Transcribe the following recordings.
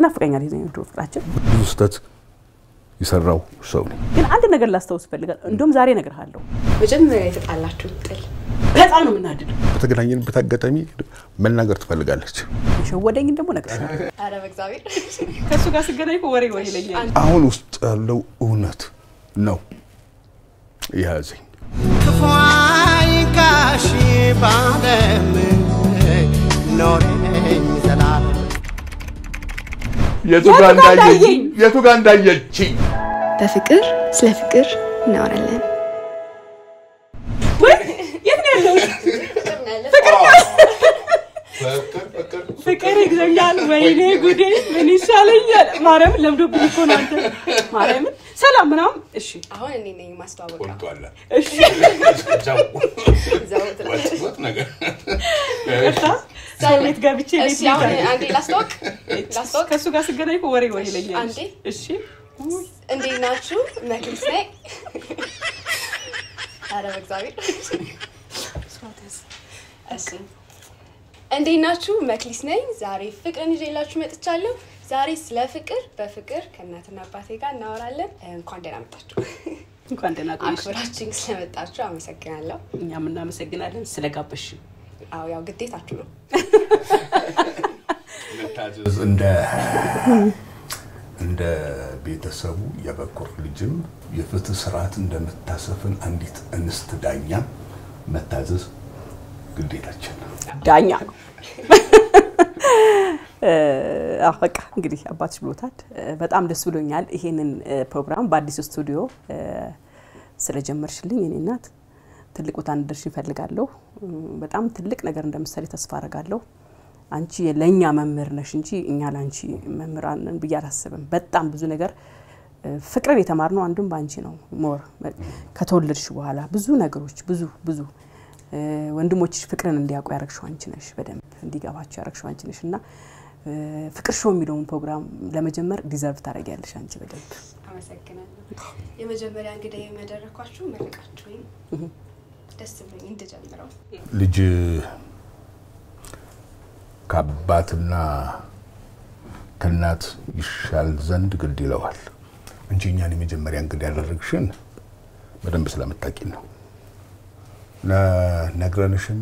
ይናፍቀኛል የዘ ድሮ ፍቅራችን። ብዙ ስህተት የሰራው ሰው ነኝ። ግን አንድ ነገር ላስታውስ እፈልጋለሁ። እንደውም ዛሬ እነግርሃለሁ። መጀመሪያ የተጣላችሁ ጥል በጣም ነው የምናድደው። በተገናኘንበት አጋጣሚ መናገር ትፈልጋለች። የሸወደኝን ደግሞ እነግርሻለሁ። ኧረ በእግዚአብሔር ከእሱ ጋር ስገናኝ እኮ ወሬ ወሬ ይለኛል። አሁን ውስጥ ያለው እውነት ነው የያዘኝ። ክፉ አይንካሽ ባለም ኖሬኝ ዘላለም የቱ ጋር እንዳየኝ የቱ ጋር እንዳየችኝ በፍቅር ስለ ፍቅር እናወራለን። ወይ የት ነው ያለው? ፍቅር ይግዘኛል። ወይኔ ጉዴ ምን ይሻለኛል? ማርያምን ለምዶብኝ እኮ ነው አንተ። ማርያምን ሰላም ምናምን። እሺ አሁን እኔ ነኝ ማስተዋወቀው። እሺ እዛው ትላለች። ቅርታ ሰው ቤት ገብቼ ቤት እሺ አሁን ልጋብዝ። አንዴ ላስተዋወቅ ላስተዋወቅ። ከእሱ ጋር ስገናኝ እኮ ወሬ ወሬ ይለኛል። አንዴ። እሺ እንዴት ናችሁ? መክሊት ነኝ። ኧረ በእግዚአብሔር እሺ እንዴት ናችሁ? መክሊት ነኝ። ዛሬ ፍቅርን ይዤላችሁ መጥቻለሁ። ዛሬ ስለ ፍቅር በፍቅር ከእናትና አባቴ ጋር እናወራለን። እንኳን ደህና መጣችሁ። እንኳን ደህና ቆየሽ። አክብራችን ስለመጣችሁ አመሰግናለሁ። እኛም እናመሰግናለን ስለጋበሽ። አዎ ያው ግዴታችሁ ነው። እንደ እንደ ቤተሰቡ የበኩር ልጅም የፍትህ ስርዓት እንደምታሰፍን አንዲት እንስት ዳኛ መታዘዝ ግዴታችን ነው። ዳኛ ነው። አዎ በቃ እንግዲህ አባትሽ ብሎታል። በጣም ደስ ብሎኛል ይሄንን ፕሮግራም በአዲሱ ስቱዲዮ ስለጀመርሽልኝ የኔ እናት ትልቅ ቦታ እንድደርሽ ይፈልጋለሁ። በጣም ትልቅ ነገር እንደምትሰሪ ተስፋ አረጋለሁ። አንቺ ለእኛ መምህር ነሽ እንጂ እኛ ለአንቺ መምህራን ነን ብዬ አላስብም። በጣም ብዙ ነገር ፍቅርን የተማርነው አንዱም በአንቺ ነው። ሞር ከተወለድሽ በኋላ ብዙ ነገሮች ብዙ ብዙ ወንድሞችሽ ፍቅርን እንዲያውቁ ያረግሽው አንቺ ነሽ። በደንብ እንዲገባቸው ያረግሽው አንቺ ነሽ እና ፍቅር ሾው የሚለውን ፕሮግራም ለመጀመር ዲዘርቭ ታደርጊያለሽ አንቺ በደንብ። አመሰግናለሁ። የመጀመሪያ እንግዲህ የመደረኳችሁ መረቃችሁኝ ደስ ብሎኝ እንድጀምረው ልጅ ከአባትና ከእናት ይሻል ዘንድ ግድ ይለዋል እንጂ እኛን የመጀመሪያ እንግዲህ ያደረግሽን በደንብ ስለምታውቂን ነው። ነግረንሽም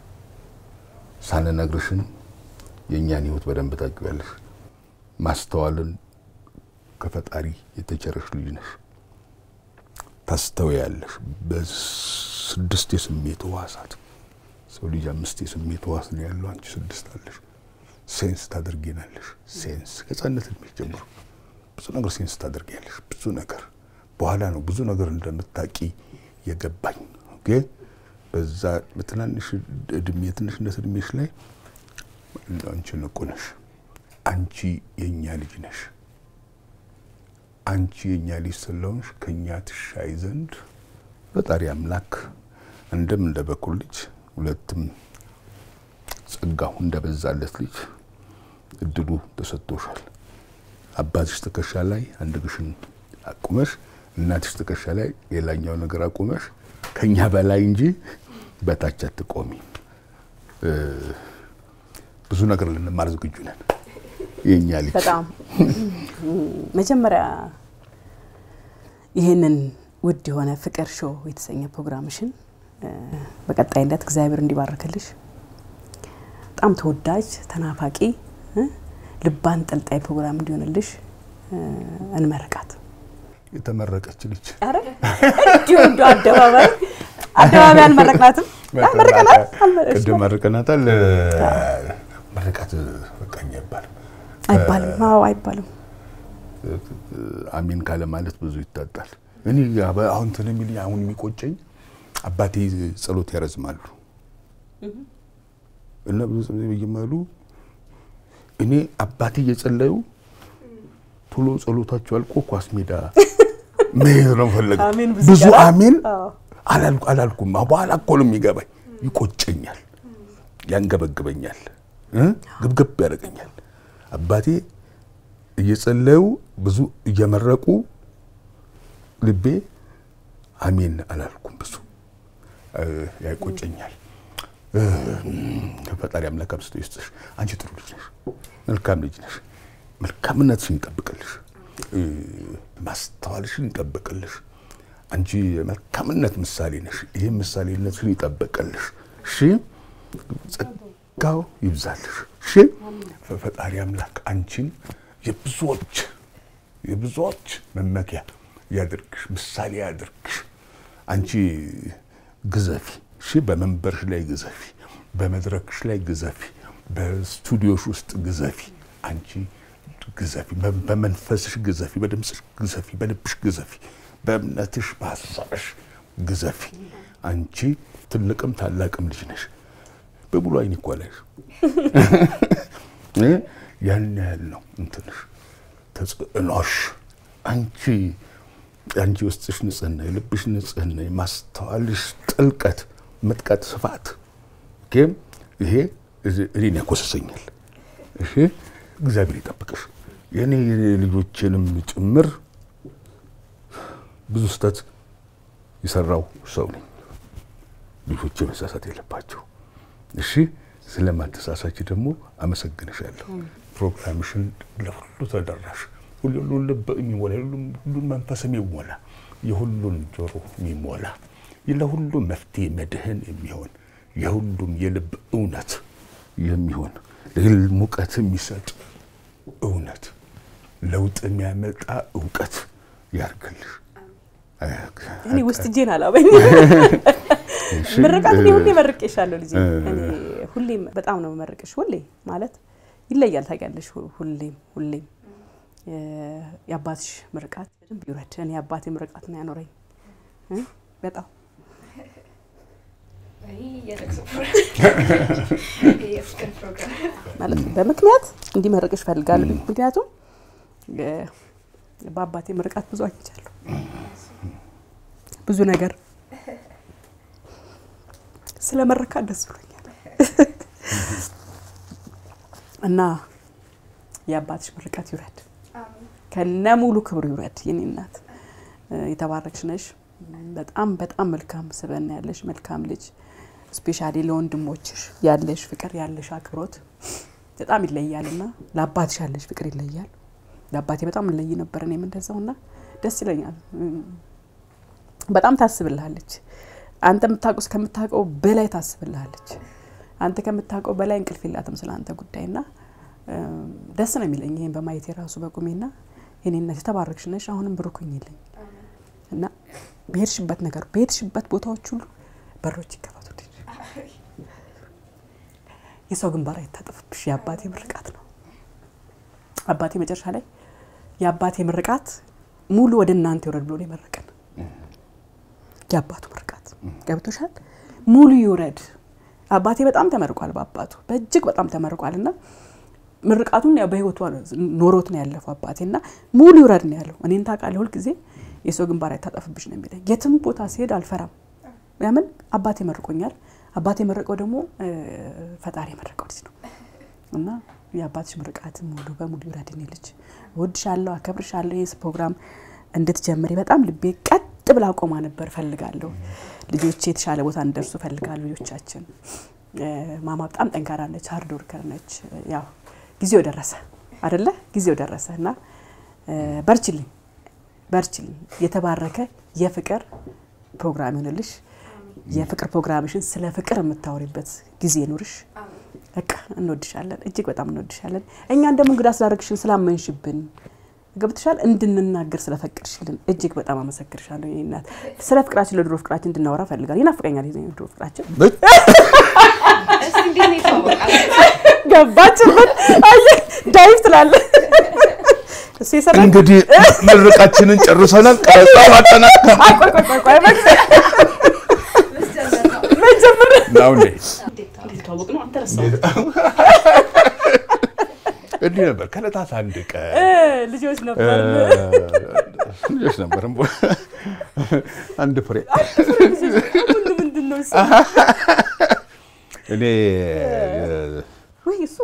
ሳንነግርሽም የእኛን ሕይወት በደንብ ታውቂያለሽ። ማስተዋልን ከፈጣሪ የተቸረሽ ልጅ ነሽ። ታስተውያለሽ። በስድስት የስሜት ህዋሳት ሰው ልጅ አምስት የስሜት ህዋስ ነው ያለው፣ አንቺ ስድስት አለሽ። ሴንስ ታደርጊናለሽ። ሴንስ ከህጻንነት እድሜሽ ጀምሮ ብዙ ነገር ሴንስ ታደርጊያለሽ። ብዙ ነገር በኋላ ነው ብዙ ነገር እንደምታቂ የገባኝ ግን በዛ በትናንሽ እድሜ የትንሽነት እድሜሽ ላይ አንቺ ንቁ ነሽ። አንቺ የእኛ ልጅ ነሽ። አንቺ የእኛ ልጅ ስለሆንሽ ከእኛ ትሻይ ዘንድ ፈጣሪ አምላክ አንድም እንደ በኩር ልጅ ሁለትም ጸጋው እንደበዛለት ልጅ እድሉ ተሰጥቶሻል። አባትሽ ትከሻ ላይ አንድ ግሽን አቁመሽ፣ እናትሽ ትከሻ ላይ ሌላኛው ነገር አቁመሽ ከኛ በላይ እንጂ በታች አትቆሚ። ብዙ ነገር ልንማር ዝግጁ ነን። የኛ ልጅ በጣም መጀመሪያ ይህንን ውድ የሆነ ፍቅር ሾው የተሰኘ ፕሮግራምሽን በቀጣይነት እግዚአብሔር እንዲባርክልሽ በጣም ተወዳጅ ተናፋቂ ልብ አንጠልጣይ ፕሮግራም እንዲሆንልሽ እንመርቃት። የተመረቀች ልጅ ኧረ እንዲሁ እንደው አደባባይ አደባባይ አልመረቅናትም። መርቀናል ቅድም መርቀናታል። መርቃት በቃኝ አይባልም አይባልም። አዎ አይባልም። አሜን ካለ ማለት ብዙ ይታጣል። እኔ አሁን እንትን የሚል አሁን የሚቆጨኝ አባቴ ጸሎት ያረዝማሉ እና ብዙ ጸሎት ይጀምራሉ። እኔ አባቴ እየጸለዩ ቶሎ ጸሎታቸው አልቆ ኳስ ሜዳ መሄድ ነው ፈለገው። አሜን ብዙ ብዙ ይቀራል። አሜን አዎ። አላልኩ አላልኩም። በኋላ እኮ ነው የሚገባኝ። ይቆጨኛል፣ ያንገበግበኛል፣ እ ግብግብ ያደርገኛል። አባቴ እየጸለዩ ብዙ እየመረቁ ልቤ አሜን አላልኩም ብዙ እ ያይቆጨኛል። እ ፈጣሪ አምላክ አብዝቶ ይስጥሽ። አንቺ ጥሩ ልጅ ነሽ፣ መልካም ልጅ ነሽ። መልካምነትሽን ይጠብቅልሽ፣ እ፣ ማስተዋልሽን ይጠብቅልሽ። አንቺ የመልካምነት ምሳሌ ነሽ። ይህ ምሳሌነትሽን ይጠብቅልሽ። እሺ፣ ጸጋው ይብዛልሽ። እሺ፣ ፈጣሪ አምላክ አንቺን የብዙዎች የብዙዎች መመኪያ ያድርግሽ፣ ምሳሌ ያድርግሽ። አንቺ ግዘፊ፣ እሺ፣ በመንበርሽ ላይ ግዘፊ፣ በመድረክሽ ላይ ግዘፊ፣ በስቱዲዮሽ ውስጥ ግዘፊ። አንቺ ግዘፊ፣ በ- በመንፈስሽ ግዘፊ፣ በድምፅሽ ግዘፊ፣ በልብሽ ግዘፊ፣ በእምነትሽ በሀሳብሽ ግዘፊ። አንቺ ትልቅም ታላቅም ልጅ ነሽ። በሙሉ አይን ይኳላሽ ያን ያህል ነው እንትንሽ ተጽዕኖሽ አንቺ አንቺ ውስጥሽ ንጽህና፣ የልብሽ ንጽህና፣ የማስተዋልሽ ጥልቀት፣ ምጥቀት፣ ስፋት ግን ይሄ እኔን ያኮሰሰኛል። እሺ እግዚአብሔር ይጠብቅሽ። የእኔ ልጆችንም ጭምር ብዙ ስህተት የሰራው ሰው ነኝ። ልጆቼ መሳሳት የለባቸው። እሺ ስለማተሳሳች ደግሞ አመሰግንሻለሁ። ፕሮግራምሽን ለሁሉ ተደራሽ ሁሉን ልብ የሚሞላ ሁሉን መንፈስ የሚሞላ የሁሉን ጆሮ የሚሞላ ለሁሉም መፍትሄ መድህን የሚሆን የሁሉም የልብ እውነት የሚሆን ሙቀት የሚሰጥ እውነት ለውጥ የሚያመጣ እውቀት ያርግልሽ። እኔ ውስጥ እጄን አላበኝ ምርቃት እኔ ሁሌ መርቄሻለሁ ልጄ። እኔ ሁሌም በጣም ነው መርቅሽ። ሁሌ ማለት ይለያል ታውቂያለሽ። ሁሌም ሁሌም የአባትሽ ምርቃት በደንብ ይውረድ። እኔ አባቴ ምርቃት ነው ያኖረኝ በጣም ማለት በምክንያት እንዲመርቅሽ እፈልጋለሁ። ምክንያቱም በአባቴ ምርቃት ብዙ አግኝቻለሁ። ብዙ ነገር ስለ መረካት ደስ ብሎኛል እና የአባትሽ ምርቃት ይውረድ፣ ከነ ሙሉ ክብሩ ይውረድ። የኔ እናት የተባረክሽ ነሽ። በጣም በጣም መልካም ስብዕና ያለሽ መልካም ልጅ ስፔሻሊ ለወንድሞችሽ ያለሽ ፍቅር ያለሽ አክብሮት በጣም ይለያል እና ለአባትሽ ያለሽ ፍቅር ይለያል። ለአባቴ በጣም እንለይ ነበር እኔም እንደዛው እና ደስ ይለኛል። በጣም ታስብልሃለች። አንተ የምታውቀው እስከምታውቀው በላይ ታስብልሃለች። አንተ ከምታውቀው በላይ እንቅልፍ የላትም ስለ አንተ ጉዳይ እና ደስ ነው የሚለኝ ይህን በማየት የራሱ በቁሜና የኔነት የተባረክሽ ነሽ። አሁንም ብሩክኝ ይለኝ እና በሄድሽበት ነገር በሄድሽበት ቦታዎች ሁሉ በሮች ይከፈቱልሽ። የሰው ግንባር አይታጠፍብሽ። የአባቴ ምርቃት ነው። አባቴ መጨረሻ ላይ የአባቴ ምርቃት ሙሉ ወደ እናንተ ይውረድ ብሎ ነው የመረቀን። የአባቱ ምርቃት ገብቶሻል? ሙሉ ይውረድ። አባቴ በጣም ተመርቋል። በአባቱ በእጅግ በጣም ተመርቋል እና ምርቃቱን ያው በህይወቱ ኖሮት ነው ያለፈው አባቴ እና ሙሉ ይውረድ ነው ያለው። እኔን ታውቃለህ፣ ሁልጊዜ የሰው ግንባር አይታጠፍብሽ ነው የሚለኝ። የትም ቦታ ሲሄድ አልፈራም። ያምን አባቴ መርቆኛል። አባቴ የመረቀው ደግሞ ፈጣሪ የመረቀው ልጅ ነው እና የአባትሽ ምርቃት ሙሉ በሙሉ ይውረድ። እኔ ልጅ እወድሻለሁ፣ አከብርሻለሁ። ይህ ፕሮግራም እንድትጀምሪ በጣም ልቤ ቀጥ ብላ ቆማ ነበር። ፈልጋለሁ ልጆቼ የተሻለ ቦታ እንደርሱ ፈልጋለሁ። ልጆቻችን ማማ በጣም ጠንካራ ነች፣ ሀርድ ወርከር ነች። ያው ጊዜው ደረሰ አደለ? ጊዜው ደረሰ እና በርችልኝ፣ በርችልኝ። የተባረከ የፍቅር ፕሮግራም ይሆንልሽ። የፍቅር ፕሮግራምሽን ስለ ፍቅር የምታወሪበት ጊዜ ኑርሽ። በቃ እንወድሻለን፣ እጅግ በጣም እንወድሻለን። እኛን ደግሞ እንግዳ ስላደረግሽን ስላመንሽብን ገብትሻል እንድንናገር ስለፈቀድሽልን እጅግ በጣም አመሰግንሻለሁ። የእኔ እናት ስለ ፍቅራችን ለድሮ ፍቅራችን እንድናወራ ፈልጋል። ይናፍቀኛል የድሮ ፍቅራችን። ገባችበት? አየህ ዳይቭ ትላለህ። እሱ የሰራ እንግዲህ ምርቃችንን ጨርሰናል። ቀረጻው አጠናቀናል። ቆይ ቆይ ቆይ ቆይ መጀመር ናው እንዴ ተዋወቅ ነው አንተ ረሳው እንዲህ ነበር። ከዕለታት አንድ ቀን ልጆች ነበር ልጆች ነበር አንድ ፍሬ ሁሉ ምንድን ነው እሱ? እኔ ወይ እሱ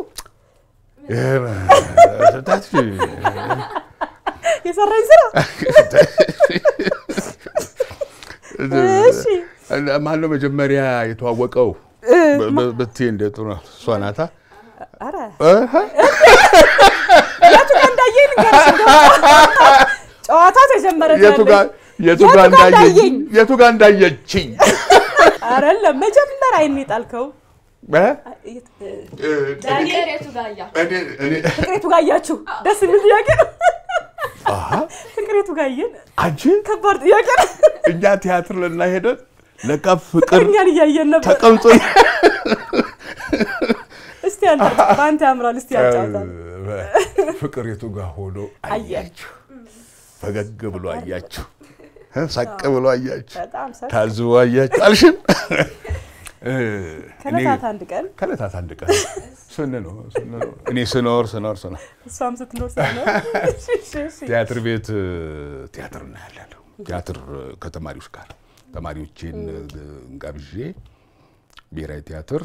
ታች የሰራኝ ስራ እሺ ማነው መጀመሪያ የተዋወቀው ብትይ እንደ ጥሩ ነው። እሷ ናታ። ኧረ እህ፣ የቱ ጋር ልንገርሽ እንደው ጨዋታ ተጀመረ የቱ ጋር የቱ ጋር እንዳየኝ የቱ ጋር እንዳየችኝ አይደለም መጀመሪያ አይን የጣልከው እ? ዳንኤል የቱ ጋር አያ እኔ እኔ ፍቅሬቱ ጋር አያችሁ ደስ የሚል ጥያቄ ነው ፍቅሬቱ ጋር አየን አንቺ ከባድ ጥያቄ ነው እኛ ቲያትር ልና ሄደን ለካ ፍቅር እኛን እያየን ነበር ተቀምጦ እስቲ አንተ በአንተ ያምራል እስቲ ያጫውታል ፍቅር የቱ ጋር ሆኖ አያችሁ ፈገግ ብሎ አያችሁ እ? ሳቅ ብሎ አያችሁ በጣም ሰ ታዝቦ አያችሁ አልሽን እ፣ እኔ ከዕለታት አንድ ቀን ከዕለታት አንድ ቀን ስንኖር ስንኖር እኔ ስኖር ስኖር ስኖር እሷም ስትኖር ስትኖር እሺ፣ እሺ፣ እሺ። ቲያትር ቤት እ፣ ቲያትር እናያለን። ቲያትር እ፣ ከተማሪዎች ጋር ተማሪዎቼን እ፣ ጋብዤ ብሔራዊ ቲያትር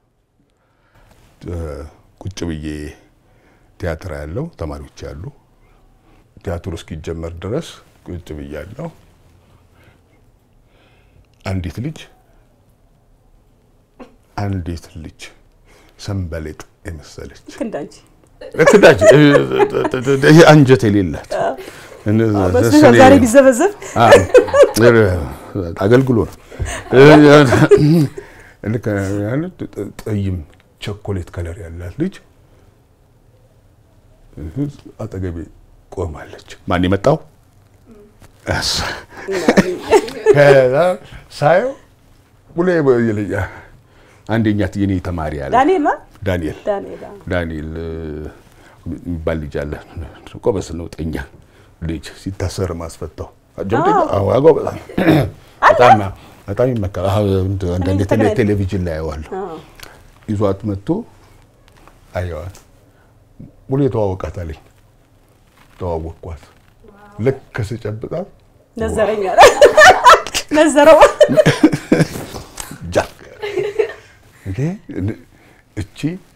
እ፣ ቁጭ ብዬ ቲያትር ያለው ተማሪዎች ያሉ ቲያትሩ እስኪጀመር ድረስ ቁጭ ብያለሁ። አንዲት ልጅ አንዲት ልጅ ሰንበሌጥ የመሰለች ልክ እንዳንቺ ለክዳጅ ይሄ አንጀት የሌላት በሱ ዛሬ ቢዘበዘብ አገልግሎ ነው። ልክ ያን ጠይም ቸኮሌት ከለር ያላት ልጅ አጠገቤ ቆማለች። ማን የመጣው? እሷ። ከዛ ሳየው ብሎ ይለኛ አንደኛ የኔ ተማሪ አለ ዳንኤል ማ ዳንኤል ዳንኤል አዎ። ዳንኤል እ፣ የሚባል ልጅ አለ። ጎበዝ ነው፣ ጠኛ ልጅ ሲታሰር ማስፈታው ጀምጠኛ ጎበዝ ነው። በጣም በጣም ይመካል። አዎ፣ እንደ- አንዳንዴ ቴሌ- ተገናኝተን- ቴሌቪዥን ላይ አየዋለሁ። አዎ። ይዟት መጥቶ አየዋት። ሙሉ የተዋወቃት አለኝ። ተዋወቅኳት። ልክ ስጨብጣት ነዘረኛ ነዘረው ጃክ እንዴ እቺ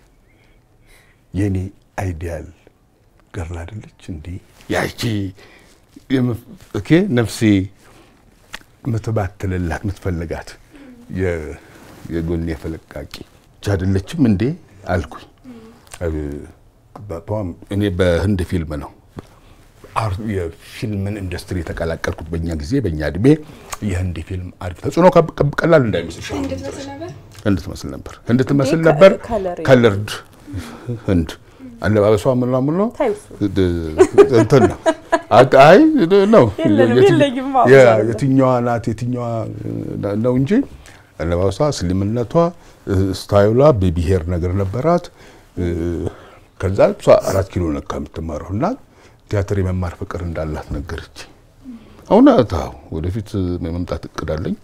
የኔ አይዲያል ገርል አይደለች እንዴ? ያቺ የምፍ- ኦኬ ነፍሴ የምትባትልላት የምትፈልጋት የ- የጎኔ ፈለቃቂ እቺ አይደለችም እንዴ አልኩኝ። እ- በጣም እኔ በህንድ ፊልም ነው አር- የፊልምን ኢንዱስትሪ የተቀላቀልኩት በእኛ ጊዜ በእኛ እድሜ የህንድ ፊልም አሪፍ ተጽዕኖ ከብ- ከብ- ቀላል እንዳይመስልሽ አሁን እንድትመስል ነበር ህንድ ትመስል ነበር። ህንድ ትመስል ነበር። ከለር ከለርድ ህንድ አለባበሷ ምኗ ምኗ ታዩ እሱ። ድ- እንትን ነው። አቅ- አይ ነው የለንም፣ የትኝ- የለኝም አዎ፣ የ- ዛሬ። የትኛዋ ናት የትኛዋ ነው እንጂ አለባበሷ፣ ስሊምነቷ፣ ስታይሏ ቤቢሄር ነገር ነበራት። እ፣ ከዛ እሷ አራት ኪሎ ነካ የምትማረው እና ቲያትር የመማር ፍቅር እንዳላት ነገረች። እውነት አዎ፣ ወደፊት መምጣት እቅድ አለኝ።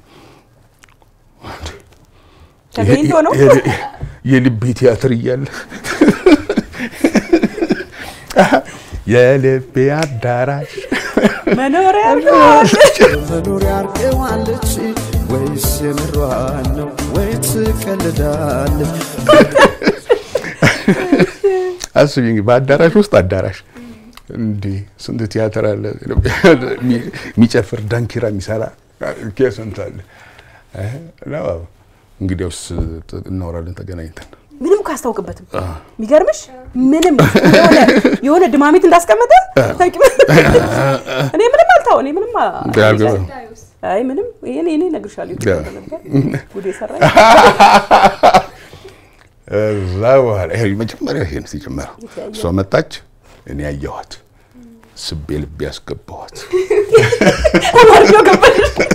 ተገኝቶ ነው የ- የ- የልቤ ቲያትር እያለ የልቤ አዳራሽ መኖሪያ መኖሪያ አርገዋለች ወይስ የምሯን ነው ወይ ትቀልዳለች? አስቢ እንግዲህ በአዳራሽ ውስጥ አዳራሽ እንዲህ ስንት ቲያትር አለ። የሚጨፍር ዳንኪራ የሚሰራ ኬ ስንት አለ። እ? ነው እንግዲያውስ እናወራለን ተገናኝተን። ምንም እኮ አያስታውቅበትም። የሚገርምሽ ምንም የሆነ የሆነ ድማሚት እንዳስቀመጠ ታውቂው? እኔ ምንም አልታው እኔ ምንም አ- አልገባም። ታዩስ አይ ምንም ይሄኔ እኔ እነግርሻለሁ ያ። ይችላል ነበር ጉዴ ሰራኝ። እዛ በኋላ ይሄ መጀመሪያ ይሄን ሲጀመረው እሷ መጣች፣ እኔ ያየኋት ስቤ ልቤ ያስገባኋት አማርኛው ገባሽ?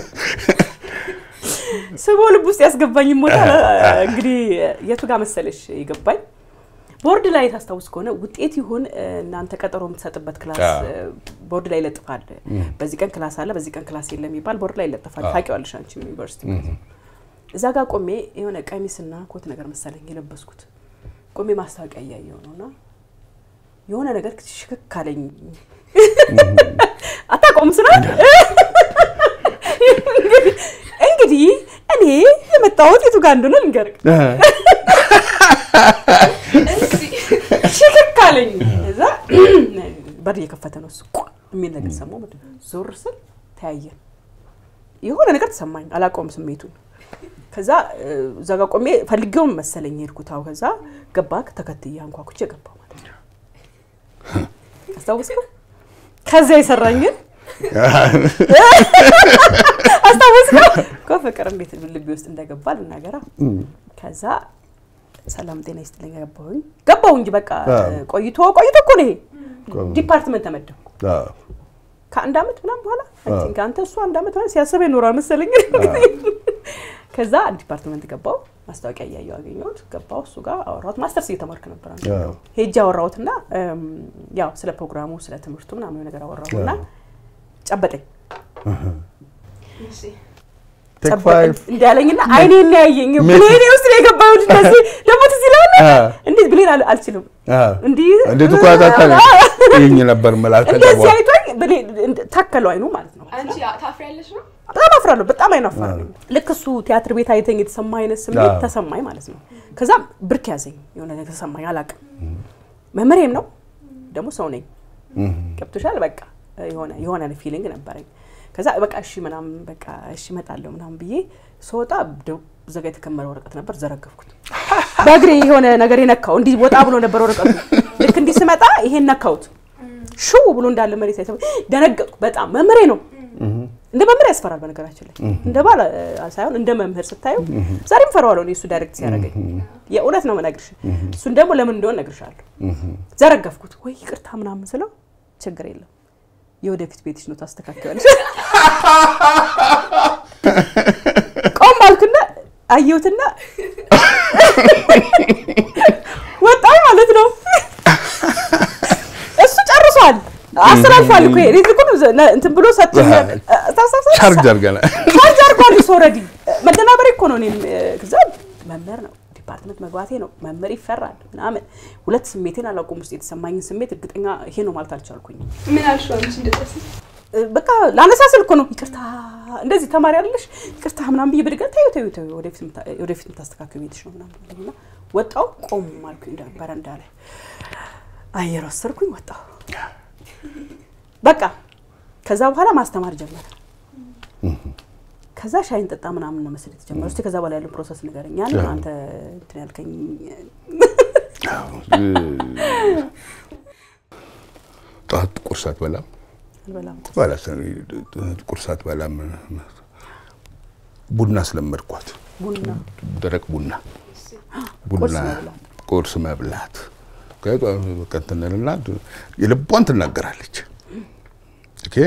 ስቦ ልብ ውስጥ ያስገባኝ ሞታ እንግዲህ የቱ ጋር መሰለሽ የገባኝ ቦርድ ላይ ታስታውስ ከሆነ ውጤት ይሁን እናንተ ቀጠሮ የምትሰጥበት ክላስ አዎ። ቦርድ ላይ ይለጥፋል። በዚህ ቀን ክላስ አለ፣ በዚህ ቀን ክላስ የለም የሚባል ቦርድ ላይ ይለጥፋል። ታውቂዋለሽ አንቺ ዩኒቨርሲቲ ማለት ነው። እዛ ጋር ቆሜ የሆነ ቀሚስና ኮት ነገር መሰለኝ የለበስኩት ቆሜ ማስታወቂያ እያየው ነው እና የሆነ ነገር ሽክክ አለኝ። አታውቀውም ስራ እንግዲህ እኔ የመጣሁት የቱ ጋር እንደሆነ ልንገርህ። ሽክክ አለኝ። እዛ በር እየከፈተ ነው እሱ ቋ የሚል ነገር ሰማሁ። ምንድን ነው? ዞር ስል ተያየን። የሆነ ነገር ተሰማኝ፣ አላውቀውም ስሜቱን። ከዛ እ፣ እዛ ጋር ቆሜ ፈልጌውም መሰለኝ የሄድኩት። አዎ፣ ከዛ ገባ ተከትዬ አንኳኩቼ ገባሁ ማለት ነው። አስታወስኩ። ከዚያ የሰራኝን አስታወስኩ እኮ ፍቅር እንዴት ልቤ ውስጥ እንደገባ ልናገራ። ከዛ ሰላም ጤና ይስጥልኝ ገባሁኝ ገባሁ እንጂ በቃ ቆይቶ ቆይቶ እኮ ነው ይሄ ዲፓርትመንት ተመደብኩ። ከአንድ አመት ምናምን በኋላ I think አንተ እሱ አንድ አመት ምናምን ሲያስበ ይኖራል መሰለኝ። ከዛ ዲፓርትመንት ገባው ማስታወቂያ እያየሁ አገኘሁት። ገባው እሱ ጋር አወራሁት። ማስተርስ እየተማርክ ነበር አንተ አዎ። ሄጄ አወራሁትና እም፣ ያው ስለ ፕሮግራሙ ስለ ትምህርቱ ምናምን ነገር አወራሁትና ጨበጠኝ ቴክ ጨበጠኝ ፋይቭ እንዳለኝና አይኔ ያየኝ ምን? ብሌኔ ውስጥ ነው የገባው። እንደዚህ ደግሞ ትዝ ይልሃል አ። እንዴት ብሌን አል- አልችልም እንዲህ እንዴት እኮ ታታለ ይኝ ነበር መላከ እንደዚህ አይቶኝ ብሌን እንደ- ታከለው አይኑ ማለት ነው። አንቺ ታፍሪያለሽ ነው? በጣም አፍራለሁ። በጣም አይናፋር ነኝ። ልክ እሱ ቲያትር ቤት አይተኝ የተሰማ አይነት ስሜት አዎ። ተሰማኝ ማለት ነው። ከዛም ብርክ ያዘኝ የሆነ ነገር ተሰማኝ። አላውቅም መምህሬም ነው ደግሞ ሰው ነኝ። ገብቶሻል። በቃ የሆነ የሆነ ፊሊንግ ነበረኝ። ከዛ በቃ እሺ ምናምን በቃ እሺ እመጣለሁ ምናምን ብዬ ስወጣ ደ- እዛ ጋ የተከመረ ወረቀት ነበር፣ ዘረገፍኩት። በእግሬ የሆነ ነገር የነካው እንዲህ ወጣ ብሎ ነበር ወረቀቱ። ልክ እንዲህ ስመጣ ይሄን ነካሁት። ሽው ብሎ እንዳለ መሬት ላይ ተመ- ደነገጥኩ በጣም መምህሬ ነው። እንደ መምህር ያስፈራል። በነገራችን ላይ እንደ ባል አ- ሳይሆን እንደ መምህር ስታዩ ዛሬም ፈራዋለሁ እኔ እሱ ዳይሬክት ሲያደርገኝ የእውነት ነው መነግርሽ። እሱን ደግሞ ለምን እንደሆነ እነግርሻለሁ። ዘረገፍኩት ወይ ይቅርታ ምናምን ስለው ችግር የለም የወደፊት ቤትሽ ነው ታስተካክላለሽ። ቆም አልኩና አየሁትና ወጣሁ ማለት ነው። እሱ ጨርሷል፣ አስተላልፏል እኮ ይሄ ልኩን እንትን ብሎ ሰጥቶኝ ታሳሳሳ ቻርጅ አድርገናል። ቻርጅ አድርጓል እሱ ኦልሬዲ መደናበሬ እኮ ነው። እኔም ከዛ መምህር ነው ዲፓርትመንት መግባቴ ነው መምህር ይፈራል ምናምን ሁለት ስሜቴን አላውቅም። ውስጥ የተሰማኝን ስሜት እርግጠኛ ይሄ ነው ማለት አልቻልኩኝም። ምን አልሽው አንቺ እንደዚህ? በቃ ላነሳ ስል እኮ ነው ይቅርታ፣ እንደዚህ ተማሪ አይደለሽ ይቅርታ ምናምን ብዬ ብድገ ተይው ተይው ተይው ወደፊት የምታ- ወደፊት የምታስተካክል ቤትሽ ነው ምናምን አለኝና ወጣሁ። ቆም አልኩኝ እንደ በረንዳ ላይ አየር ወሰድኩኝ፣ ወጣሁ። በቃ ከዛ በኋላ ማስተማር ጀመረ። ከዛ ሻይን ጠጣ ምናምን ነው መሰለኝ የተጀመረው። እስኪ ከዛ በኋላ ያለው ፕሮሰስ ንገረኝ። ያን አዎ። አንተ እንትን ያልከኝ ጠዋት ቁርስ አትበላም አልበላም። በኋላ ቁርስ አትበላም። ቡና ስለመድኳት ቡና ደረቅ ቡና ቁርስ ቡና መብላት። ቁርስ መብላት ቀንትንልና የልቧን ትናገራለች። ኦኬ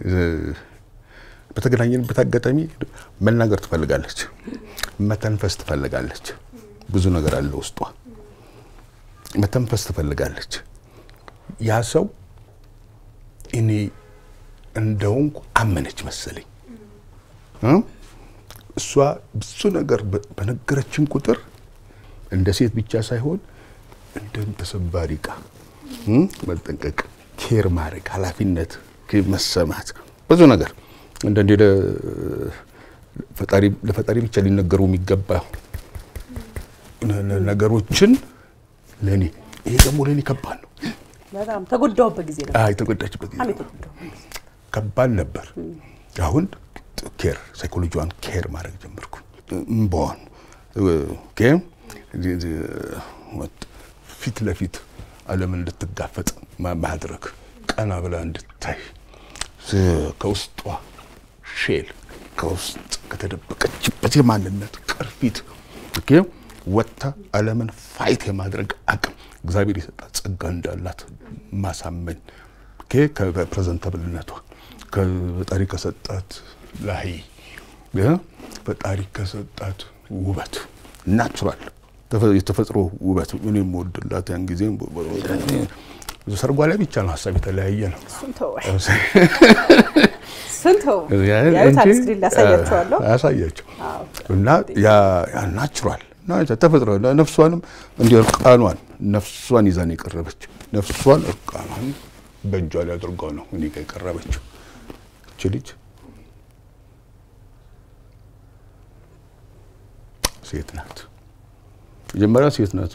በተገናኘንበት አጋጣሚ መናገር ትፈልጋለች፣ መተንፈስ ትፈልጋለች። ብዙ ነገር አለ ውስጧ። መተንፈስ ትፈልጋለች። ያ ሰው እኔ እንደውንኩ አመነች መሰለኝ። እ? እሷ ብዙ ነገር በ- በነገረችን ቁጥር እንደ ሴት ብቻ ሳይሆን እንደ ተሰባሪ ዕቃ እ? መጠንቀቅ፣ ኬር ማድረግ፣ ኃላፊነት ክ- መሰማት ብዙ ነገር እንደ እንደ ፈጣሪ ለፈጣሪ ብቻ ሊነገሩ የሚገባ ነ- ነ- ነገሮችን ለኔ ይሄ ደግሞ ለኔ ከባድ ነው። በጣም ተጎዳሁበት ጊዜ ነው። አይ የተጎዳችበት ጊዜ በጣም ነው። የተጎዳሁበት ጊዜ ከባድ ነበር። አሁን ኬር ሳይኮሎጂዋን ኬር ማድረግ ጀመርኩ። እምባዋን ኦኬ፣ ፊት ለፊት ዓለምን እንድትጋፈጥ ማ- ማድረግ ቀና ብላ እንድታይ ስ- ከውስጧ ሼል ከውስጥ ከተደበቀችበት የማንነት ቅርፊት ኦኬ፣ ወጥታ ዓለምን ፋይት የማድረግ አቅም እግዚአብሔር የሰጣት ጸጋ እንዳላት ማሳመን ኦኬ፣ ከፕሬዘንታብልነቷ ከፈጣሪ ከሰጣት ላይ እ ፈጣሪ ከሰጣት ውበት ናቹራል የተፈጥሮ ውበት ምን የምወድላት ያን ጊዜ ሰርጓ ላይ ብቻ ነው ሀሳብ የተለያየ ነው። እሱን ተወው፣ እሱን ተወው። ያዩታል፣ ስክሪን ላይ አሳያቸዋለሁ። ያሳያቸው አዎ። እና ያ ያ ናቹራል እና ተፈጥሮ ነፍሷንም እንዲህ እርቃኗን ነፍሷን ይዛን የቀረበች ነፍሷን እርቃኗን በእጇ ላይ አድርጓ ነው እኔ ጋር የቀረበችው እች ልጅ ሴት ናት። መጀመሪያ ሴት ናት።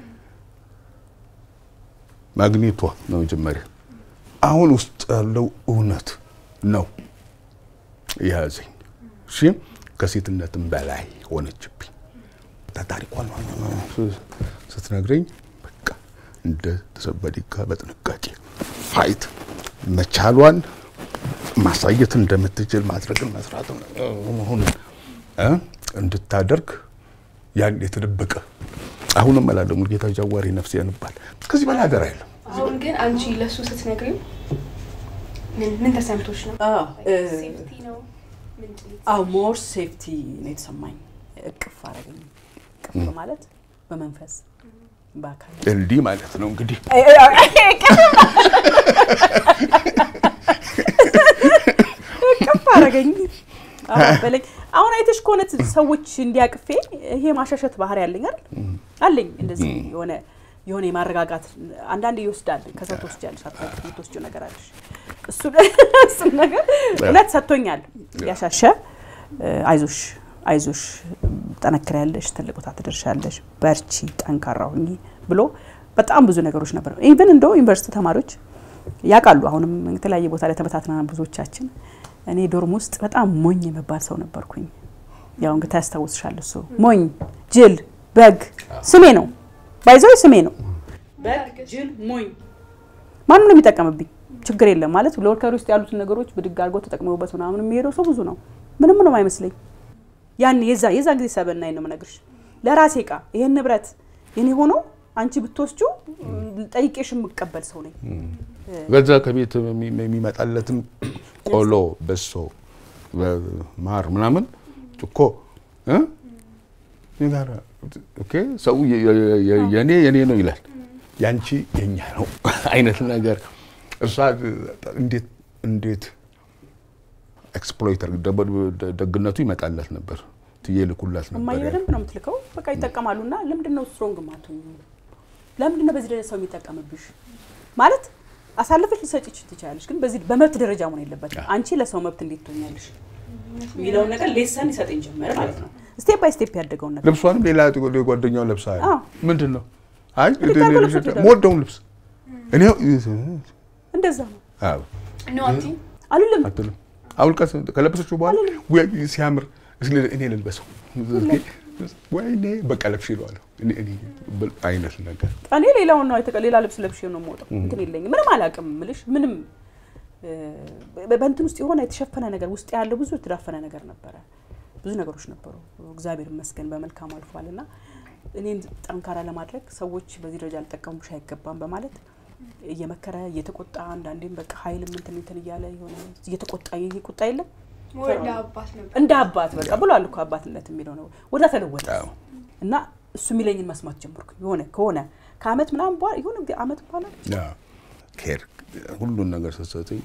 ማግኔቷ ነው መጀመሪያ። አሁን ውስጥ ያለው እውነት ነው የያዘኝ። እሺ ከሴትነትም በላይ ሆነችብኝ። ታሪኳን ስትነግረኝ በቃ እንደ ተሰበዲካ በጥንቃቄ ፋይት መቻሏን ማሳየት እንደምትችል ማድረግን መስራት መሆኑን እ እንድታደርግ ያን የተደበቀ አሁንም እላለሁ ሙሉጌታ ጃዋሬ ነፍስ ያንባል። ከዚህ በላይ ሀገር አይለም። አሁን ግን አንቺ ለሱ ስትነግሪው ምን ምን ተሰምቶሽ ነው? አዎ፣ እ፣ ሴፍቲ ነው ምንድን ነው? አዎ ሞር ሴፍቲ ነው የተሰማኝ። እቅፍ አረገኝ። እቅፍ ማለት በመንፈስ በአካል እንዲህ ማለት ነው እንግዲህ እቅፍ አረገኝ አዎ፣ በለኝ። አሁን አይተሽ ከሆነ ሰዎች እንዲያቅፌ ይሄ ማሻሸት ባህሪ ያለኝ አይደል አለኝ። እንደዚህ የሆነ የሆነ የማረጋጋት አንዳንዴ ይወስዳል። ከሰው ትወስጃለሽ፣ አታውቂም፣ የምትወስጂው ነገር አለሽ። እሱ እሱን ነገር እውነት ሰጥቶኛል። ያሻሸ አይዞሽ አይዞሽ ጠነክሪያለሽ፣ ትልቅ ቦታ ትደርሻለሽ፣ በርቺ፣ ጠንካራ ሁኚ ብሎ በጣም ብዙ ነገሮች ነበሩ። ኢቭን እንደው ዩኒቨርሲቲ ተማሪዎች ያውቃሉ። አሁንም የተለያየ ቦታ ላይ ተበታትነናል ብዙዎቻችን። እኔ ዶርም ውስጥ በጣም ሞኝ የመባል ሰው ነበርኩኝ። ያው እንግዲህ ታስታውስሻል። እሱ ሞኝ፣ ጅል፣ በግ ስሜ ነው ባይዘው ስሜ ነው። በግ፣ ጅል፣ ሞኝ ማንም ነው የሚጠቀምብኝ። ችግር የለም ማለት ለወርከሪ ውስጥ ያሉትን ነገሮች ብድግ አድርጎ ተጠቅመውበት ምናምን የሚሄደው ሰው ብዙ ነው። ምንም ነው አይመስለኝ። ያን የዛ የዛ ጊዜ ሰበናኝ ነው የምነግርሽ። ለራሴ እቃ ይሄን ንብረት የኔ ሆኖ አንቺ ብትወስጁ ጠይቄሽ የምቀበል ሰው ነኝ። በዛ ከቤት የሚ- የሚመጣለትም ቆሎ፣ በሶ፣ ማር ምናምን እኮ እ? የጋራ ኦኬ ሰው የ- የ- የ- የኔ የኔ ነው ይላል፣ ያንቺ የኛ ነው አይነት ነገር እሷ እንዴት እንዴት ኤክስፕሎይተር ደግነቱ ይመጣላት ነበር ትዬ ልኩላት እማዬ ነበር። በደንብ ነው የምትልከው። በቃ ይጠቀማሉ። እና ለምንድን ነው ስትሮንግ ማትሆኝ? ለምንድን ነው በዚህ ደረጃ ሰው የሚጠቀምብሽ? ማለት አሳልፈሽ ልሰጭች ትችላለሽ፣ ግን በዚህ በመብት ደረጃ መሆን የለበትም። አንቺ ለሰው መብት እንዴት ትሆኛለሽ የሚለውን ነገር ሌሰን ይሰጠኝ ጀመረ ማለት ነው። ስቴፕ ባይ ስቴፕ ያደገውን ነገር ልብሷንም ሌላ ጓደኛው ለብሳ አዎ። ምንድን ነው አይ እንድታውቁ ልብሶች ይላሉ። የምወደውን ልብስ እኔ እንደዛ ነው አዎ ኖ አትይም? አልልም። አትልም አውልቀት ከለበሰችው በኋላ ወይ ሲያምር እስኪ እኔ ልልበሰው ወይኔ በቃ ለብሽ ይለዋለሁ እኔ እኔ ብል- አይነት ነገር እኔ ሌላውን ነው አይተቀ ሌላ ልብስ ለብሼ ነው የምወጣው። እንትን የለኝም ምንም አላውቅም ምልሽ ምንም እ፣ በ- በእንትን ውስጥ የሆነ የተሸፈነ ነገር ውስጥ ያለው ብዙ የተዳፈነ ነገር ነበረ። ብዙ ነገሮች ነበሩ። እግዚአብሔር ይመስገን በመልካም አልፏል እና እኔን ጠንካራ ለማድረግ ሰዎች በዚህ ደረጃ ሊጠቀሙብሽ አይገባም በማለት እየመከረ እየተቆጣ አንዳንዴም በቃ ኃይልም እንትን እንትን እያለ የሆነ እየተቆጣ ይሄ ቁጣ የለም ወደ አባት ነበር። እንደ አባት በቃ ብሏል እኮ አባትነት የሚለው ነው ወደ ተለወጠ አዎ። እና እሱ የሚለኝን መስማት ጀመርኩ። የሆነ ከሆነ ከአመት ምናምን በኋላ የሆነ ጊዜ አመት በኋላ ኬር ሁሉን ነገር ስትሰጠኝ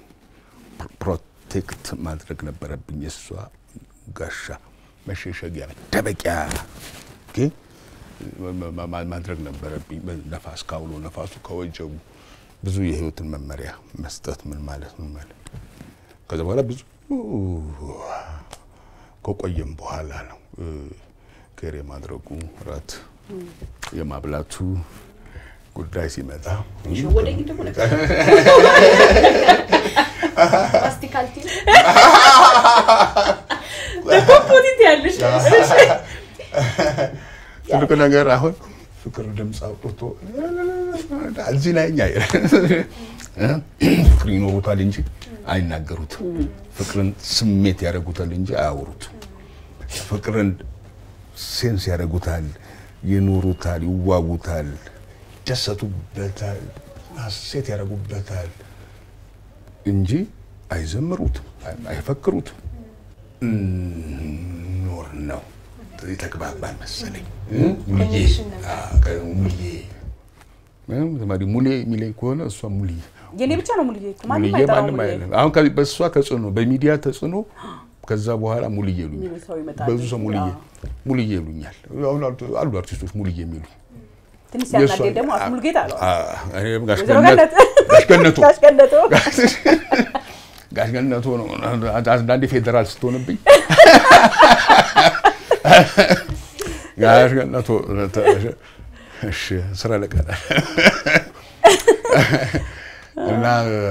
ፕሮቴክት ማድረግ ነበረብኝ። የእሷ ጋሻ መሸሸጊያ መደበቂያ ኦኬ፣ ማ- ማ- ማድረግ ነበረብኝ። ነፋስ ካውሎ ነፋሱ ከወጀቡ ብዙ የህይወትን መመሪያ መስጠት ምን ማለት ምን ማለት ከዛ በኋላ ብዙ ከቆየም በኋላ ነው እ፣ ኬር የማድረጉ ራት የማብላቱ ጉዳይ ሲመጣ ሸወደኝ ደግሞ ነገር ማስቲካል ቲም ፖዚት ያለሽ ትልቁ ነገር አሁን ፍቅር ድምፅ አውጥቶ እዚህ ላይ እኛ ፍቅር ይኖሩታል እንጂ አይናገሩትም። ፍቅርን ስሜት ያደርጉታል እንጂ አያወሩትም። ፍቅርን ሴንስ ያደርጉታል፣ ይኖሩታል፣ ይዋጉታል፣ ይደሰቱበታል፣ ሀሴት ያደርጉበታል እንጂ አይዘምሩትም፣ አይፈክሩትም። ኖር ነው የተግባባን መሰለኝ። ሙልዬ አዎ፣ ሙልዬ ተማሪ ሙሌ የሚለኝ ከሆነ እሷ ሙልዬ የኔ ብቻ ነው ሙልዬ እኮ ማንም ሙልዬ አይጠራው ማንም ሙልዬ አይልም። አሁን ከዚህ በእሷ ተጽዕኖ በሚዲያ ተጽዕኖ ከዛ በኋላ ሙልዬ ይሉኛል። የሚሉ ሰው ይመጣል። ብዙ ሰው ሙልዬ አዎ። ሙልዬ ይሉኛል። አሁን አሉ- አሉ አርቲስቶች ሙልዬ የሚሉ ትንሽ ሲያናደኝ ደግሞ አቶ ሙልጌታ አለው እኔም ጋሽ ወይዘሮ ገነት ገነት ጋሽ ገነቱ ጋሽ ገነቱ ጋሽ ገነቱ ነው። አንዳንዴ ፌዴራል ስትሆንብኝ ጋሽ ገነቱ እሺ ስራ ለቀለ እና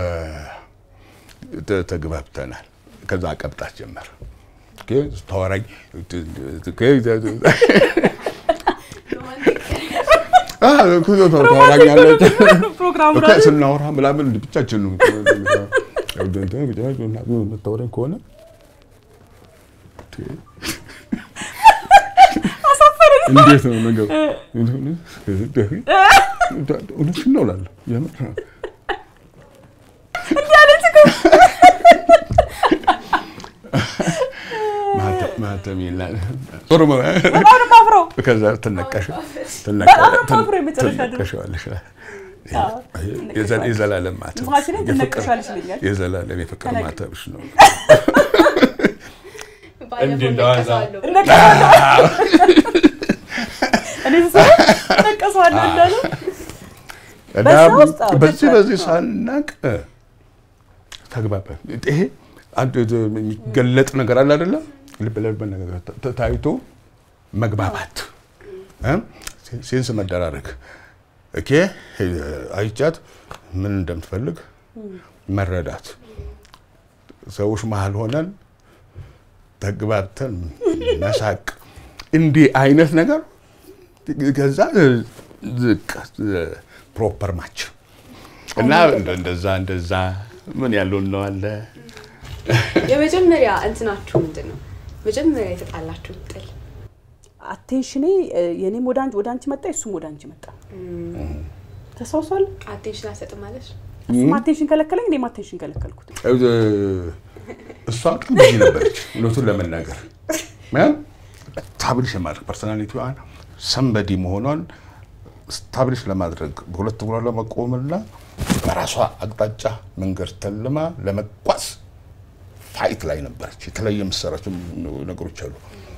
ተ- ተግባብተናል። ከዛ አቀብጣት ጀመር ኦኬ፣ ስታወራኝ ታወራኛለች ፕሮግራሙ እኮ ስናወራ ምናምን ብቻችን ነው የምታወራኝ ከሆነ እንዴት ነው ነገሩ? እውነትሽን ነው እላለሁ። የምር ነው። ማህተ- ማህተም ይላል። ጥሩ ነው። በጣም ነው የማፍረው። ከዛ ትነቀሽ በጣም ነው የማፍረው የመጨረሻ ድረስ። ትነቀሸዋለሽ። አዎ። የዘ- የዘላለም ማተብ ማሽኔ የፍቅር- ትነቀሻለሽ ይለኛል። የዘላለም የፍቅር ተነቅ- ማተብሽ ነው። ባለፈው እንዲህ እንደዋዛ። ነቀሳለሁ። እነቀሳለሁ። እኔ ስሰራ እነቀሳለሁ እንዳለው እና በዛ ውስጥ አዎ፣ በዚህ ደስ በዚህ አዎ። ሳናቅ ተግባባን። ይሄ አንድ የሚገለጥ ነገር አለ አይደለ? ልብ ለልብ ነገር ተ- ታይቶ መግባባት እ? ሴንስ መደራረግ ኦኬ አይቻት ምን እንደምትፈልግ መረዳት ሰዎች መሀል ሆነን ተግባብተን መሳቅ እንዲህ አይነት ነገር ከዛ ዝቅ ፕሮፐር ማች እና እንደ- እንደዛ እንደዛ ምን ያለው ነው አለ የመጀመሪያ እንትናችሁ ምንድን ነው? መጀመሪያ የተጣላችሁ ጥል አቴንሽኔ የኔም ወደ አንቺ ወደ አንቺ መጣ እሱም ወደ አንቺ መጣ። ተሳውሷል። አቴንሽን አልሰጥም ማለት እሱም አቴንሽን ከለከለኝ፣ እኔም አቴንሽን ከለከልኩት። እሷ በጣም ብዙ ነበረች እውነቱን ለመናገር ስታብሊሽ የማድረግ ፐርሶናሊቲዋን ሰንበዲ መሆኗን ስታብሊሽ ለማድረግ በሁለት እግሯ ለመቆምና በራሷ አቅጣጫ መንገድ ተልማ ለመጓዝ ፋይት ላይ ነበረች። የተለያየ የምትሰራቸው ነገሮች አሉ።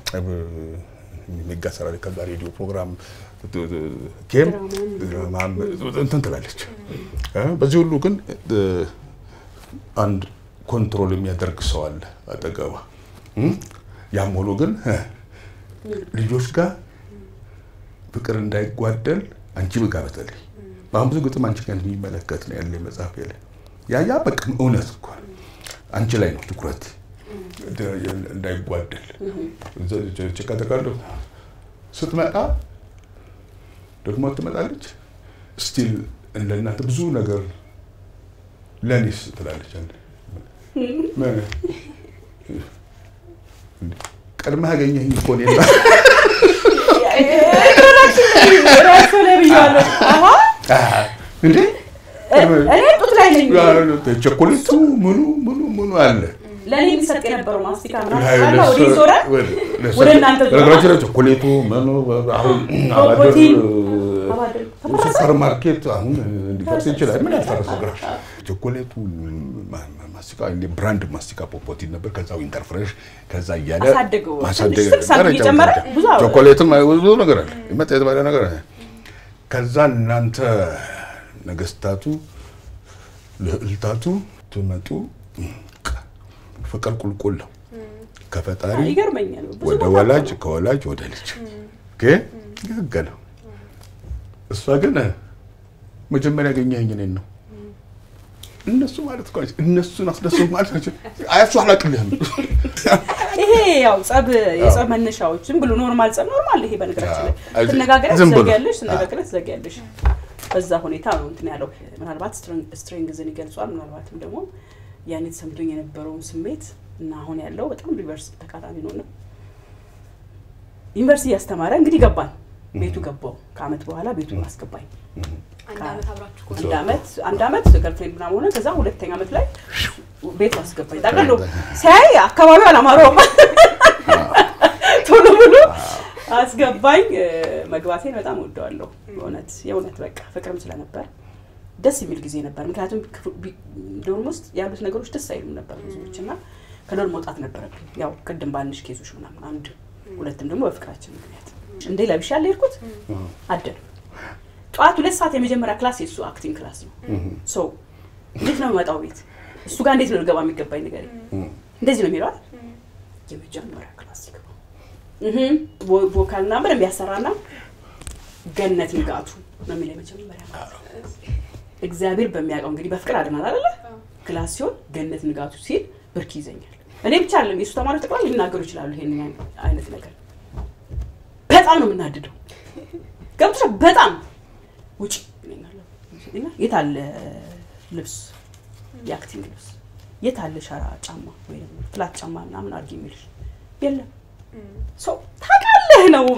ሜጋ ሰራ ላይ ከዛ ሬዲዮ ፕሮግራም ኬም ድራማም እንትን ትላለች። እ በዚህ ሁሉ ግን እ አንድ ኮንትሮል የሚያደርግ ሰው አለ አጠገቧ። እም? ያም ሆኖ ግን እ ልጆች ጋር ፍቅር እንዳይጓደል አንቺ ብጋ በተለይ በአሁን ብዙ ግጥም አንቺ ጋር የሚመለከት ነው ያለ መጽሐፍ ያለ ያ ያ በቃ እውነት እኮ ነው። አንቺ ላይ ነው ትኩረት እንዳይጓደል ጭቃ ተቃለ ስትመጣ ደግሞ ትመጣለች። ስቲል እንደ እናንተ ብዙ ነገር ለእኔስ ትላለች። አንዴ ምን ቀድመህ አገኘኸኝ እኮ እኔን ራሱ ላይ ብያለሁ። አሀ እንዴ እኔ ጡት ላይ ነኝ። ቸኮሌቱ ምኑ ምኑ ምኑ አለ ለእኔ የሚሰጥ የነበረው ማስቲካ ምናምን ወደ ዞረ ወደ እናንተ ዞረ። በነገራችን ላይ ቸኮሌቱ ምኑ አሁን አባደር ፕሮቲን አባደር ተፈረሰ። ሱፐር ማርኬት አሁን እንዲፈርስ ይችላል። ምን ያልፈረሰ ግራሽ ቸኮሌቱ ማ- ማ- ማስቲካ እንደ ብራንድ ማስቲካ ፖፖቲን ነበር። ከዛ ዊንተር ፍሬሽ ከዛ እያለ አሳደገው። ማሳደግ ትንሽ ሳንቲም እየጨመረ ብዙ አወራ። ቾኮሌትም ብዙ ነገር አለ ይመጣ የተባለ ነገር አለ። ከዛ እናንተ ነገስታቱ ልዕልታቱ ትመጡ ፍቅር ቁልቁል ነው ከፈጣሪ ይገርመኛል። ብዙ ወደ ቦታ ወላጅ ነው። ከወላጅ ወደ ልጅ ኦኬ ህግ ነው። እሷ ግን መጀመሪያ ያገኘኸኝ እኔን ነው። እነሱ ማለት እኮ እነሱን አስደሰው ማለት ናቸው። አያሱ አላቅልህም ይሄ ያው ጸብ የጸብ መነሻዎች ዝም ብሎ ኖርማል ጸብ ኖርማል። ይሄ በነገራችን ላይ አዎ። ትነጋገሪያ ዝም ብሎ። ትዘጊያለሽ፣ ትነጋገሪያ ትዘጊያለሽ። በዛ ሁኔታ ነው እንትን ያለው። ምናልባት ስትሪንግዝን ይገልጿል። ምናልባትም ደግሞ ያኔ ተሰምቶኝ የነበረውን ስሜት እና አሁን ያለው በጣም ሪቨርስ ተቃራኒ ነው። እና ዩኒቨርሲቲ እያስተማረ እንግዲህ ገባን። ቤቱ ገባው። ከአመት በኋላ ቤቱ አስገባኝ። አንድ አመት አብራችሁ እኮ አንድ አመት አንድ አመት ገርፍሬንድ ምናምን ሆነ። ከዛ ሁለተኛ አመት ላይ ቤቱ አስገባኝ። ጠቅልሎ ሲያይ አካባቢው አላማረውም። ቶሎ ብሎ አስገባኝ። እ፣ መግባቴን በጣም ወደዋለሁ። በእውነት የእውነት በቃ ፍቅርም ስለነበር ደስ የሚል ጊዜ ነበር። ምክንያቱም ክፍ- ቢ- ዶርም ውስጥ ያሉት ነገሮች ደስ አይሉም ነበር ብዙዎች እና ከዶርም መውጣት ነበረብኝ። ያው ቅድም ባልንሽ ኬዞች ምናምን አንድ ሁለትም ደግሞ በፍቅራችን ምክንያት እንዴ ለብሻ አልሄድኩት አደር ጠዋት ሁለት ሰዓት የመጀመሪያ ክላስ የእሱ አክቲንግ ክላስ ነው። ሰው እንዴት ነው የመጣው ቤት እሱ ጋር እንዴት ነው ልገባ የሚገባኝ ነገር እንደዚህ ነው የሚለዋል። የመጀመሪያ ክላስ ሲገባ እህ ቮ- ቮካልና በደንብ ያሰራና ገነት ንጋቱ ነው የሚለው የመጀመሪያ እግዚአብሔር በሚያውቀው እንግዲህ በፍቅር አድናል አይደለ ክላስ ሲሆን ገነት ንጋቱ ሲል ብርክ ይዘኛል። እኔ ብቻ አለም የእሱ ተማሪዎች ጠቅላላ ሊናገሩ ይችላሉ ይሄን አይነት ነገር። በጣም ነው የምናድደው ገብቶሻል። በጣም ውጭ ይለኛል። እና የት አለ ልብስ የአክቲንግ ልብስ የት አለ ሸራ ጫማ ወይ ደግሞ ፍላት ጫማ ምናምን አድርጊ የሚልሽ የለም። ሰው ታውቃለህ ነው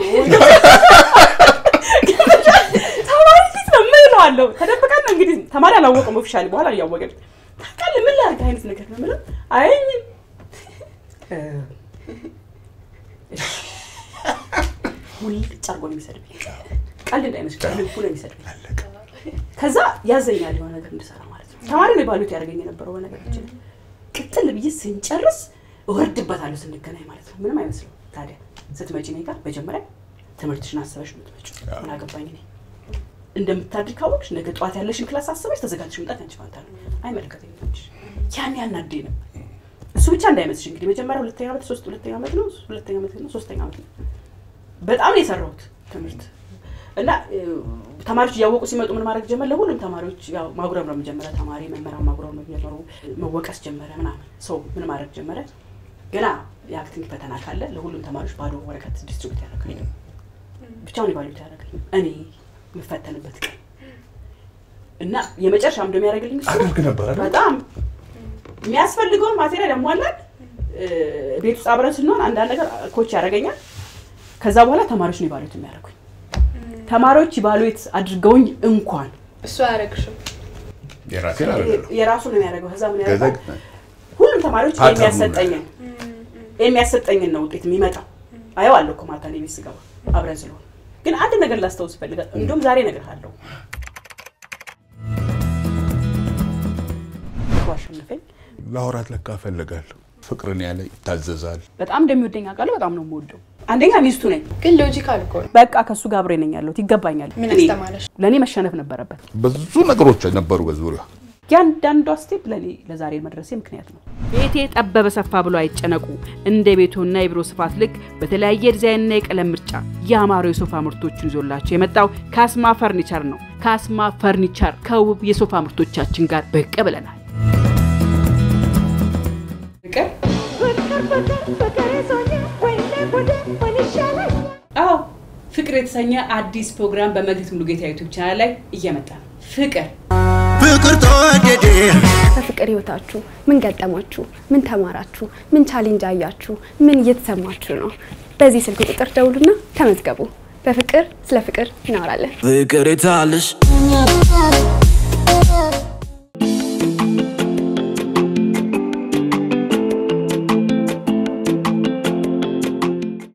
ተማሪ ፊት ነው ምን እለዋለሁ። ተደብቀን ነው እንግዲህ ተማሪ አላወቀም። ኦፊሻሊ በኋላ እያወቀን ታውቃለህ ምን ላድርግ አይነት ነገር ነው የምለው። አይ እ፣ እሺ። ሙልጭ አድርጎ ነው የሚሰድብኝ። ቀልድ እንዳይመስል ልቡ ነው የሚሰድብኝ። ከዛ ያዘኛል የሆነ ነገር እንድሰራ ማለት ነው። ተማሪ ነው ባሉት ያደርገኝ የነበረው በነገራችን ላይ ቅጥል ብዬ ስንጨርስ እወርድበታለሁ ስንገናኝ ማለት ነው። ምንም አይመስልም። ታዲያ ስትመጪ እኔ ጋር መጀመሪያ ትምህርትሽን አስበሽ ነው የምትመጪው። ምን አገባኝ እኔ እንደምታድር ካወቅሽ ነገ ጠዋት ያለሽን ክላስ አስበሽ ተዘጋጅሽ መምጣት ያንቺ ፋንታ ነው። አይመለከተኝም እንጂ ያን ያናደኝ ነው። እሱ ብቻ እንዳይመስልሽ እንግዲህ መጀመሪያ ሁለተኛ ዓመት ሶስት ሁለተኛ ዓመት ነው ሁለተኛ ዓመት ነው ሶስተኛ ዓመት ነው በጣም ነው የሰራሁት ትምህርት እና እ፣ ተማሪዎች እያወቁ ሲመጡ ምን ማድረግ ጀመር? ለሁሉም ተማሪዎች ያው ማጉረምረም ጀመረ። ተማሪ መምህራን ማጉረምረም ጀመሩ። መወቀስ ጀመረ ምናምን። ሰው ምን ማድረግ ጀመረ? ገና የአክቲንግ ፈተና ካለ ለሁሉም ተማሪዎች ባዶ ወረቀት ዲስትሪቢዩት ያደረገኝ ብቻውን ኢቫሉዌት ያደረገኝ እኔ የምፈተንበት ቀን እና የመጨረሻ ምንድን ነው ያደረገልኝ እሱ አድርግ ነበር አይደል? በጣም የሚያስፈልገውን ማቴሪያል ያሟላል። እ፣ ቤት ውስጥ አብረን ስንሆን አንዳንድ ነገር ኮች ያደርገኛል። ከዛ በኋላ ተማሪዎች ነው ኢቫሉዌት የሚያደርጉኝ። ተማሪዎች ኢቫሉዌት አድርገውኝ እንኳን እሱ አያረግሽም። የራሴን አይደለም የራሱ ነው የሚያደርገው። ከዛ ምን ከዛ ያደርጋል? ሁሉም ተማሪዎች ፓተርኑ የሚያሰጠኝን የሚያሰጠኝን ነው ውጤት የሚመጣው። አየዋለሁ እኮ ማታ እኔ ቤት ስገባ አብረን ስለሆነ። ግን አንድ ነገር ላስታውስ እፈልጋለሁ። እንዲሁም ዛሬ እነግርሃለሁ። አሸነፈኝ። ላወራት ለካ እፈልጋለሁ። ፍቅርን ያለ ይታዘዛል። በጣም እንደሚወደኝ አውቃለሁ። በጣም ነው የምወደው። አንደኛ ሚስቱ ነኝ። ግን ሎጂካል እኮ ነው። በቃ ከእሱ ጋር አብሬ ነኝ ያለሁት። ይገባኛል። ምን እኔ- አስተማረሽ? ለእኔ መሸነፍ ነበረበት። ብዙ ነገሮች ነበሩ በዙሪያ ያንዳንዷ ስቴፕ ለእኔ ለዛሬ መድረሴ ምክንያት ነው። ቤቴ ጠበበ ሰፋ ብሎ አይጨነቁ። እንደ ቤቶና የቢሮ ስፋት ልክ በተለያየ ዲዛይንና የቀለም ምርጫ ያማሩ የሶፋ ምርቶችን ይዞላቸው የመጣው ካስማ ፈርኒቸር ነው። ካስማ ፈርኒቸር ከውብ የሶፋ ምርቶቻችን ጋር ብቅ ብለናል። አዎ ፍቅር የተሰኘ አዲስ ፕሮግራም በመግቢት ሙሉጌታ ዩቱብ ቻናል ላይ እየመጣ ነው። ፍቅር ፍቅር ተወደደ በፍቅር ህይወታችሁ ምን ገጠማችሁ? ምን ተማራችሁ? ምን ቻሌንጅ አያችሁ? ምን እየተሰማችሁ ነው? በዚህ ስልክ ቁጥር ደውሉና ተመዝገቡ። በፍቅር ስለ ፍቅር እናወራለን። ፍቅር የታለሽ